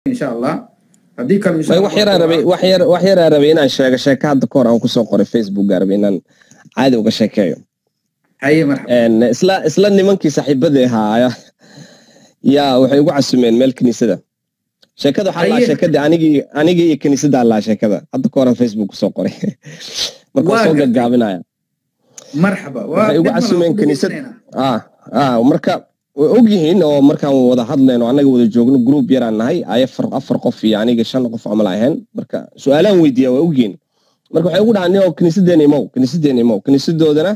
insha allah haddii kale insha Way Allah wax yaraa rabay wax yar wax yaraa rabay inaan sheego sheeko hadda ka hor aan kusoo qoray facebooka rabay inaan caadi uga sheekeeyo haye marxaba Een, isla isla nimankii saaxiibadii ahaa yaa waxay ugu casumeen meel kiniisada sheekada waxaa laa Haye. sheekadii anigii anigii iyo kiniisaddaa laa sheekada hadda ka horan facebook kusoo qoray marka Waa waan soo gartay. gagaabinaya marxaba waa Waxay ugu dib ma casumeen lagu kiniisad. dhegeysanayna. ah ah marka way ogyihiin oo markaan wada hadlayno annaga wada joogno group yaraan nahay ay afar afar qof iyo aniga shan qof camal ahayn marka su-aalaan weydiiya way ogyihiin marka waxay ugu dhahaan "Nio, kiniisadeena imow kiniisadeena imow kiniisadoodana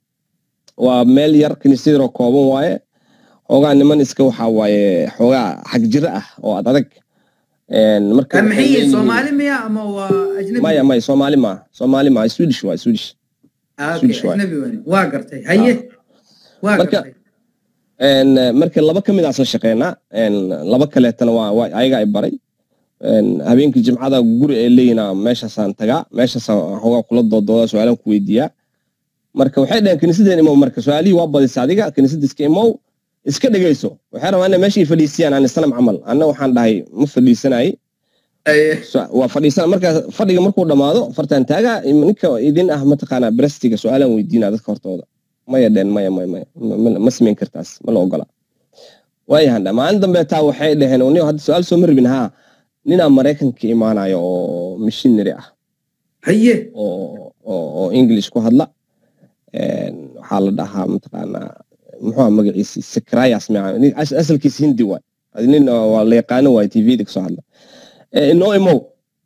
waa meel yar kiniisad yaroo kooban waaye xoogaa niman iska waxaa waaye xoogaa xag jiro ah oo ad adag Een, marka Ah, waxay maxay yihiin leeyihiin- soomaali miya ama waa ajnabi maya maya soomaali maa soomaali maa swedish waa swedish Ah, okay, Swedish waay. ajnabi waay. waa gartay haye waa Marka- gartay Een, eh, marka laba ka mid aasla shaqeynaa Een, laba kaleetana waa waa ayaga ay baray Een, habeenkii jimcada guri ay leeyina meeshaasaan tagaa meeshaasaan xoogaa kula doodooda su-aalaan ku weydiiyaa marka waxay dhaheen kiniisadeen imow marka su-aalihii waa badisa adiga kiniisada iska imow iska dhegeyso waxay rabaa ina meesha ay fadhiisiyaan aan islam camal anna waxaan dhahay ma fadhiisanay Haye. So- waa fadhiisan marka fadhiga markuu dhammaado fartaan taaga ninka idin ah mataqaanaa brestiga su-aalaan weydiinaa dadka hortooda maya dheen maya maya maya ma- ma- ma samayn kartaas ma la ogola waayahan dha maalin dambe taa waxay dhaheen "Nio, hadda su-aal soo maribin haa ninaa maraykanka imaanayo oo missionary ah haye oo oo oo english ku hadla Een, waxaa la dhahaa mataqaanaa muxuu ahaa magaciisi sakrayas miya nin- as- asalkiisa hindi waay Adi nin oo waa la yaqaano waay tvda kasoo hadla Eh, inoo imow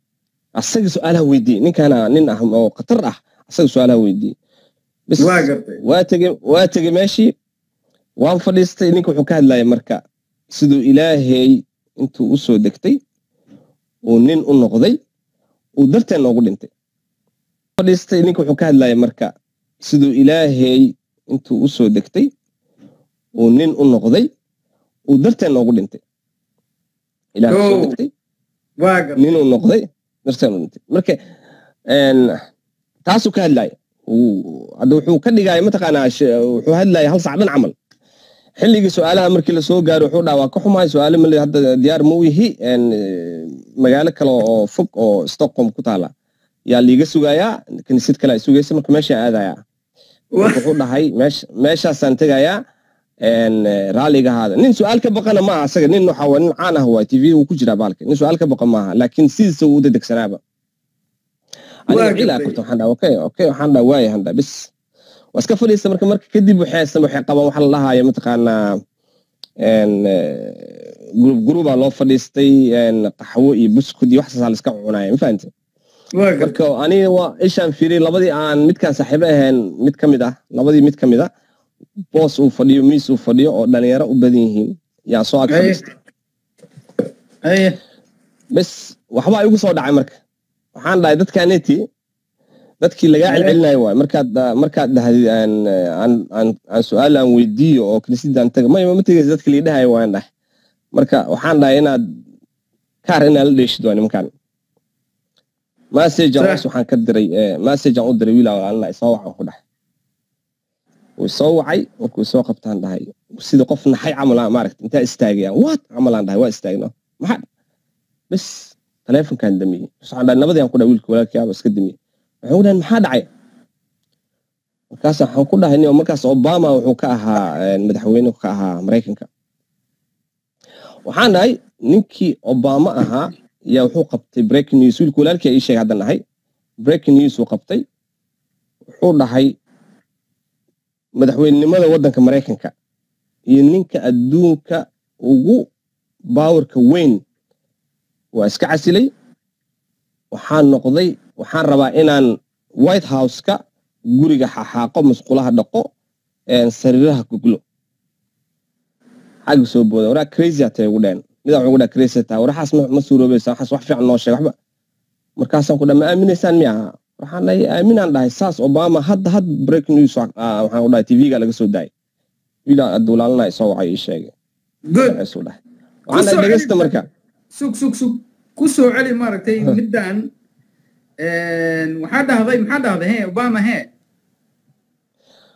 asaga su-aalaha weydiiye ninkaana nin ah oo khatar ah asaga su-aalaha weydiiye Bis- waa gartay waa tegey waa tegey meeshii waan fadhiistay ninka wuxuu ka hadlaya marka siduu ilaahay intuu u soo degtay uu nin u noqday uu darteen noogu dhintay fadhiistay ninka wuxuu ka hadlaya marka siduu ilaahay intuu u soo degtay uu nin u noqday uu darteen noogu dhintay ilaahay u soo Oh. degtay waa gartay ninuu noqday darteen u dhintay marka een, taasuu ka hadlaya Uu- hadda wuxuu ka dhigaya mataqaanaa sh- wuxuu hadlaya hal sac dhan camal xilligii su-aalaha markii lasoo gaaro wuxuu dhaha waa ka xumahay su-aalo male hadda diyaar ma u yihi een, eh, magaalo kale oo fog oo stockholm ku taala yaa liiga sugayaa kiniisad kale ay sugaysa marka meeshaan aadaya Waa- wuxuu dhahay meesh- meeshaasaan tegayaa een, eh, raaliga ahaada nin su-aal ka baqana maaha asaga nin waxa waa nin caan ah waa tv uu ku jiraa baalka nin su-aal ka baqa maaha laakiin sidiisa uu u dedegsanaaba aniga Waa ciilaa gartay. kurta waxaan dhaha okay okay waxaan dhaha waaya han dhaha bis waa iska fadhiista marka marka kadib waxay waxay qabaan waxa la dhahayo mataqaanaa een, eh, group groupaa loo fadhiistay een, qaxwo iyo buskud iyo waxaasaa la iska cunaya ma fahamte waa gartay marka aniga waa ishaan fiiriyay labadii aan midkaan saaxiibo ahayn mid ka mid ah labadii mid ka mid ah boos uu fadhiyo miis uu fadhiyo oo dhalinyaro u badan yihiin yaa soo ag Haye. fadhiistay haye bes waxbaa igu soo dhacay marka waxaan dhahay dadkaaneti dadkii lagaa Haye. celcelinayo waay markaad ah, markaad dhahdid aan aan aan aan su-aal aan weydiiyo oo kiniisadaan taga maya ma tegaysa dadka liidhahayo waan dhahay marka waxaan dhahay inaad kaar inaad la dheeshid waa nimankan message aan Sax. waxaan ka diray eh, message aan u diray wiil aan soo waxaan ku dhahay wuu soo wacay markuu soo qabtaan dhahay sida qof naxay camal ah, maaragta intaa istaagayaan what camal aan dhahay waa istaagno maxaa bes taleefonkaan damiyey bes waxaan dhahay nabadii aan ku dhahay wiilka walaalkiyaaba iska damiyey wuxuu dhahay maxaa dhacay markaas waxaan ku dhahay nin- markaas obama wuxuu ka ahaa eh, madaxweyne ka ahaa maraykanka waxaan dhahay ninkii obama ahaa yaa wuxuu qabtay breaking news wiilka walaalkii ii sheegay haddan dhahay breaking news uu qabtay wuxuu dhahay madaxweynenimada waddanka maraykanka iyo ninka adduunka ugu baawarka weyn waa iska casilay waxaan noqday waxaan rabaa inaan white house-ka guriga xaxaaqo musqulaha dhaqo een, sariiraha goglo xagga soo booda waraa crazy atay ugu dheen midaa wuxuu ugu dhaha crazy taa waraxaas ma ma suuroobaysa waxaas wax fiican noo sheeg waxba markaasaan ku dhaha ma aaminaysaan miya waxaan dhahay aaminaan dhahay saas obama hadda had break news wa- ah, waxaan ku dhahay tv-ga laga soo daayay wiilaa aduulaalanay soo wacay ii sheegay good Magaciisuu dhahay waxaan dhahay Kusoo dhegeysta celi- marka sug sug sug ku soo celi maaragtay middan waxaa dhahday maxaa dhahday he obama he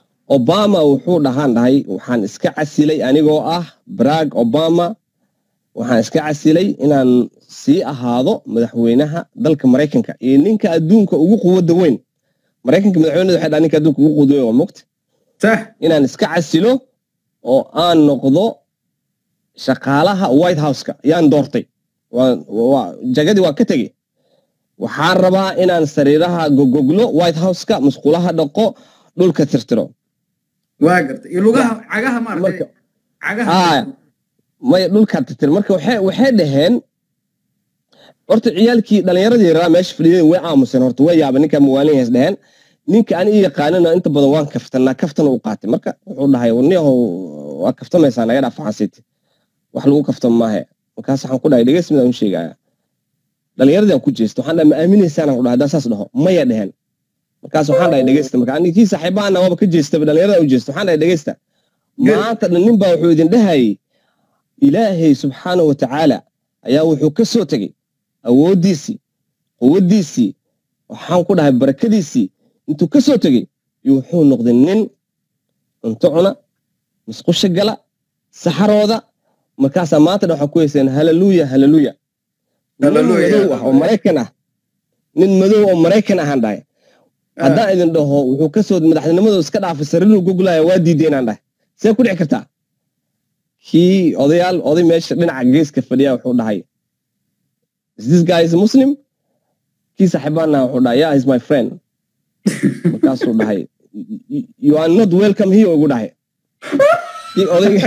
obama wuxuu dhahaan dhahay waxaan iska casilay anigoo ah barack obama waxaan iska casilay inaan sii ahaado madaxweynaha dalka maraykanka iyo ninka adduunka ugu quwadda weyn maraykanka madaxweynada waxay dhaha ninka adduunka ugu quwadda weyn waa mogta sax inaan iska casilo oo aan noqdo shaqaalaha white houseka yaan doortay Waan- waa- jagadii waa ka tegey waxaan rabaa inaan sariiraha gogoglo white houseka musqulaha dhaqo dhulka tirtiro waa gartay iyo lugaha cagaha maaragtay Marka- cagaha Haa. maya dhulka tirtiro marka waxay waxay dhaheen horta ciyaalkii dhallinyaradii yaraa meesha fadhiyeen way aamuseen horta way yaabeen ninkaa mawaalin hays dhaheen ninka ani ii yaqaanana inta badan waan kaftanaa kaftana u qaatay marka wuxuu dhahay warniyahow waa kaftamaysaa naga dhaaf faxansiiti wax lagu kaftamo maahe markaas waxaan ku dhahay dhegeys midaan u sheegaya dhallinyaradii aan ku jeesta waxaan dhahay ma aaminaysaan aan ku dhahay haddaan saas dhaho maya dheheen markaas waxaan dhahay dhegeysta marka ani kii saaxiibaana waaba ka jeestaba dhallinyarada u jeesta waxaan dhahay dhegeysta Good. maanta dhan nin baa wuxuu idin dhahayay ilaahay subxaanahu wa tacaala ayaa wuxuu ka soo tegey awooddiisii quwaddiisii waxaan ku dhahay barakadiisii intuu ka soo tegey iyo wuxuu noqday nin cunto cuna musqusha gala saxarooda markaasaa maanta dhan waxaa ku heyseen halaluuya halaluuya nin Hallelujah, madow ah oo hallelujah. maraykan ah nin madow oo maraykan ahaan dhahay haddaan idin dhaho wuxuu ka soo madaxtinimadu iska dhaafay sariiruu gogolaya waa diiday inaan dhahay see ku dhici kartaa kii odayaal oday meesha dhinaca geeska fadhiya wuxuu dhahay is this guy is a muslim kii saaxiibaana wuxuu dhahay yeah is my friend markaasuu dhahay "You- you are not welcome here ugu dhahay kii odaygi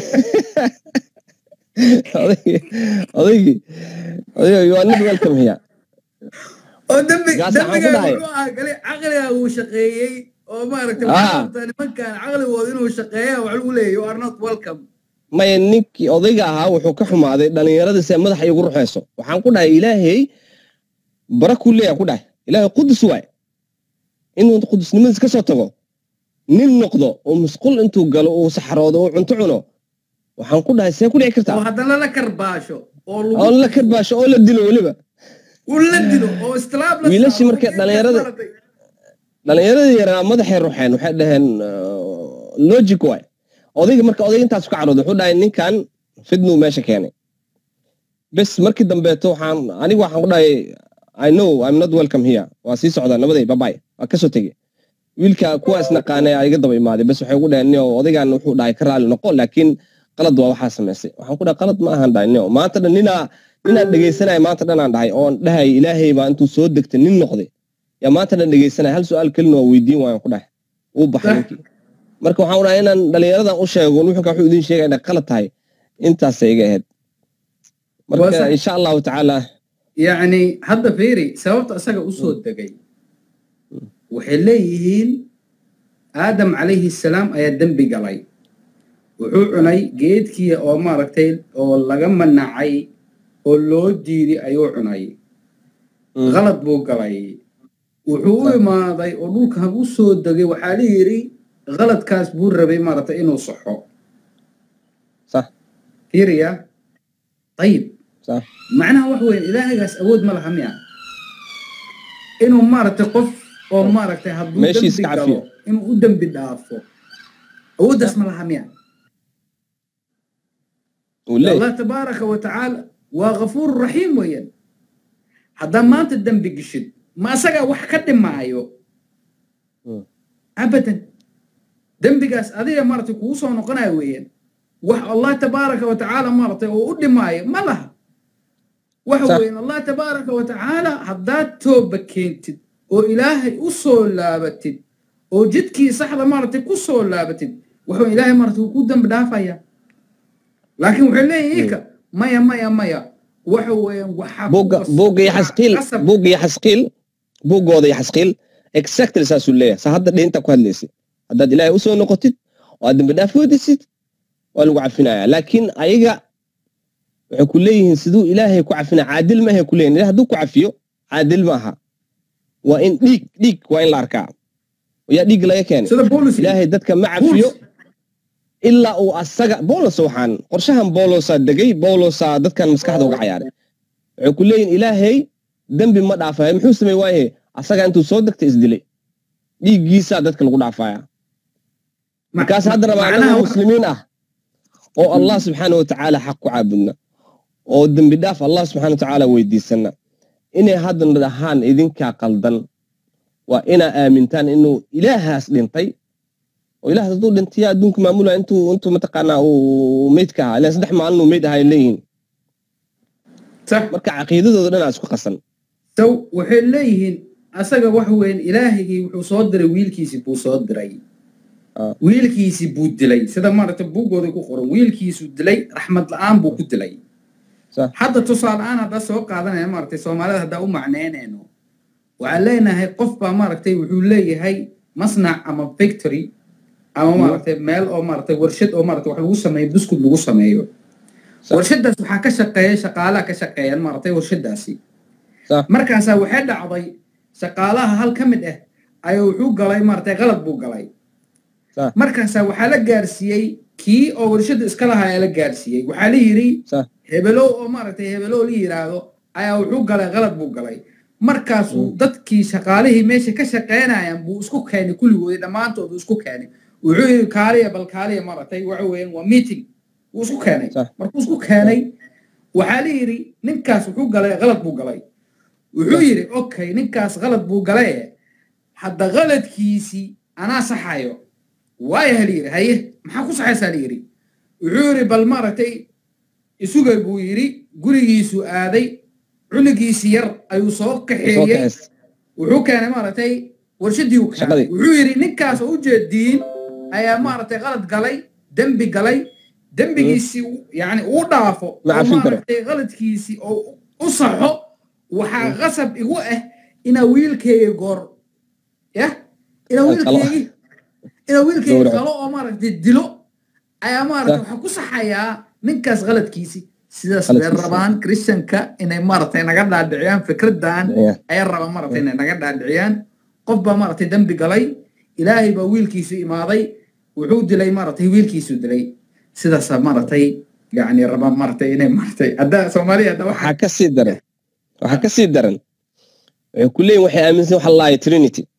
odaygii odaygii odaygii you are not welcome here oo dambi Gaas waxaan ku dambiga dhahay. wuxuu ahaa gali caqliga uu shaqeeyey oo maaragtay Ah. waxaa rabtaa nimankan caqligooda inuu shaqeeya wax lagu leeyahy you are not welcome maya ninkii odayga ahaa wuxuu ka xumaaday dhallinyaradii see madaxa igu ruxayso waxaan ku dhahay ilaahay bara kuu leeyahay ku dhahay ilaahay qudus waay inuu qudusnimadiis ka soo tago nin noqdo oo musqul intuu galo uu saxaroodo oo cunto cuno waxaan ku dhahay see ku dhici oo kartaa haddana la karbaasho oo oo la karbaasho oo la dilo weliba uu la dilo oo istilaab la Wiilashii saaro, markay oo dhallinyarada- maaragtay. dhallinyaradii yaraa madaxay ruxeen waxay dhaheen logic waay odayga marka odayga intaas ka carooday wuxuu dhahay ninkan fidnuu meesha keenay bes markii dambeeto waxaan anigu waxaan ku dhahay i know i'm not welcome here waa sii socdaa nabaday babay waa kasoo tegey wiilka kuwa isnaqaanay aa iga daba imaaday bes waxay ugu dhaheen nio odaygan wuxuu dhahay ka raali noqo laakiin qalad waa waxaa samaysay waxaan ku dhahay qalad ma ahan dhahay nio maanta dhan ninaa ninaan dhegaysanaya maanta dhan aan dhahay oon dhahay ilaahay baa intuu soo degtay nin noqday yaa maanta dhan dhegaysanaya hal su-aal kelina waa weydiin waayan ku dhahay uu baxay Sah. ninkii marka waxaan u dhahay inaan dhallinyaradan u sheego nuxunka wuxuu idin sheegaya inay qalad tahay intaasay iga ahayd Waa marka sax. insha allahu tacaala yacni hadda fiiri sababta isaga usoo degay waxay leeyihiin aadam calayhi salaam ayaa dembi galay wuxuu cunay geedkii oo maaragtay oo laga manacay oo loo diiday ayuu cunay Mm. qalad buu galay wuxuu u Sax. imaaday oo dhulkan u soo degay waxaa la yidhi qaladkaas buu rabay maaragtay inuu saxo sax fiiriya ayib sax macnaha wax weyn ilaahaygaas awood ma laha miya inuu maaragtay qof oo maaragtay hadduu Meeshiis dembi ka cafiyo. galo inuu u dembi dhaafo awooddaas ma laha miya uu leeyahay allah tabaaraka wa tacaala waa ghafuur raxiim weeyaan haddaa maanta dembi geshid ma asagaa wax ka dhimaayo Mm. abadan dembigaas adiga maaragtay kugu soo noqonaya weeyaan wax allah tabaaraka wa tacaala maaragtay oo u dhimaayo ma laha waxa Sax. weeyaan allah tabaaraka wa tacaala haddaad tooba keentid oo ilaahay u soo laabatid oo jidkii saxda maaragtay ku soo laabatid wuxuu ilaahay maaragtay wuu ku dembi dhaafaya laakiin waxay leeyihin ika maya maya maya waxa weeyaan waxaa buugga ku qas- buugga iyo waxaa xasqiil qasab buugga iyo xasqiil buuggooda iyo xasqiil exactly saasuu leeyahay saa hadda dhinta ku hadlaysay haddaad ilaahay usoo noqotid oo aad dambi dhaaf weydisid waa lagu cafinaya laakiin ayaga waxay ku leeyihiin siduu ilaahay ku cafinaya caadil ma ahay ku leeyihin ilahay hadduu ku cafiyo caadil ma aha waa in dhiig dhiig waa in la arkaa yaa dhiig laga keenay sida boolis ilaahay dadka ma cafiyo ilaa uu asaga bolos waxaan qorshahan bolosaa degay bolosaa dadkan maskaxda uga cayaaray waxay ku leeyihin ilaahay dembi ma dhaafayo muxuu samey waaye asaga intuu soo degtay isdilay dhiiggiisaa dadka lagu dhaafaya markaas hadda rabaa macnaha annaga wax- muslimiin ah oo allah subxaana wa tacaala xaq ku caabudna oo dembi dhaaf allah subxana watacaala weydiisana inay haddana dhahaan idinkaa qaldan waa inaa aamintaan inuu ilaahaas dhintay oo ilahaas hadduu dhintaya adduunka maamulaya intuu intuu mataqaanaa uu meydka ahaa ilan saddex maalin uu meyd ahaa ay leeyihiin marka caqiidadooda dhan aa isku qasan saw waxay leeyihiin asaga wax weyn ilaahigii wuxuu soo diray wiilkiisii buu soo diray wiilkiisii buu dilay sida maaragtay buuggooda ku qoran wiilkiisuu dilay raxmad la-aan buu ku dilay hadda tusaale-aan haddaa soo qaadanaya maaragtay soomaalida haddaa u macneynayno waxaan leenahay qof baa maaragtay wuxuu leeyahay masnac ama victory ama maaragtay meel oo maaragtay warshad oo maaragtay wax lagu sameeyo buskud lagu sameeyo warshadaas waxaa ka shaqeeya shaqaalaha ka shaqeeyaan maaragtay warshadaasi markaasaa waxay dhacday shaqaalaha hal ka mid ah ayaa wuxuu galay maaragtay qalad buu galay markaasaa waxaa la gaarsiiyey kii oo warshada iska lahaa ayaa la gaarsiiyey waxaa la yidhi hebelow oo maaragtay hebelow la yidhaahdo ayaa wuxuu galay qalad buu galay markaasuu dadkii shaqaalihii meesha ka shaqeynayaan buu isku keenay kulligoodii dhammaantoodu isku keenay wuxuu yidhi kaaliya bal kaaliya maaragtay waxa weeyaan waa meeting wuu isku keenay markuu isku keenay waxaa la yidhi ninkaas wuxuu galay qalad buu galay wuxuu yidhi okay ninkaas qalad buu galaye hadda qaladkiisii anaa saxayo waaya la yidhi haye maxaa ku saxaysaa la yidhi wuxuu yidhi bal maaragtay isugay buu yidhi gurigiisuu aaday cunugiisi yar ayuu soo kaxeeyey wuxuu keenay maaragtay warshadii u keenay wuxuu yidhi ninkaas oo ujeediin ayaa maaragtay qalad galay dembi galay dembigiisii yani uu dhaafo oo maaragtay qaladkiisii oo u saxo waxaa qasab igu ah inaa wiilkeyga goor yah inaa wiilkeygi inaa wiilkeyga qalo oo maaragtay dilo ayaa maaragtay waxaa ku saxayaa ninkaas qaladkiisii sidaas bay rabaan christianka inay maaragtay naga dhaadhiciyaan fikraddan ayay rabaan maaragtay inay naga dhaadhiciyaan qof baa maaragtay dembi galay ilaahay baa wiilkiisu imaaday wuxuu dilay maaragtay wiilkiisu dilay sidaasaa maaragtay yani rabaan maaragtay inay maaragtay hadda soomaaliya hadda waxaa ka sii daran waxaa ka sii daran waxay ku leeyihin waxay aaminsan waxa laaya trinity